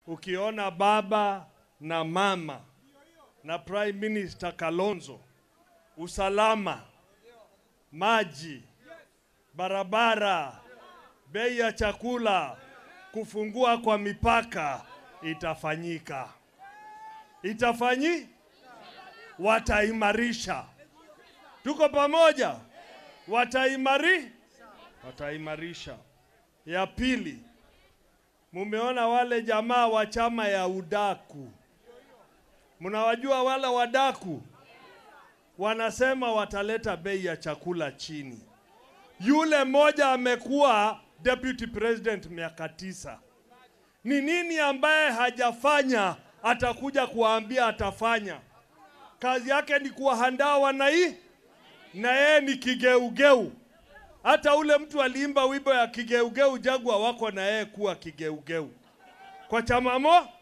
ukiona baba na mama na Prime Minister Kalonzo, usalama, maji, barabara, bei ya chakula, kufungua kwa mipaka itafanyika, itafanyi, wataimarisha. Tuko pamoja, wataimari, wataimarisha. Ya pili, mumeona wale jamaa wa chama ya udaku, mnawajua wale wadaku, wanasema wataleta bei ya chakula chini. Yule mmoja amekuwa deputy president miaka tisa. Ni nini ambaye hajafanya atakuja kuwaambia atafanya? Kazi yake ni kuwahandaa wanai, na yeye ni kigeugeu. Hata ule mtu aliimba wimbo ya kigeugeu Jagwa wako na yeye kuwa kigeugeu kwa chama mo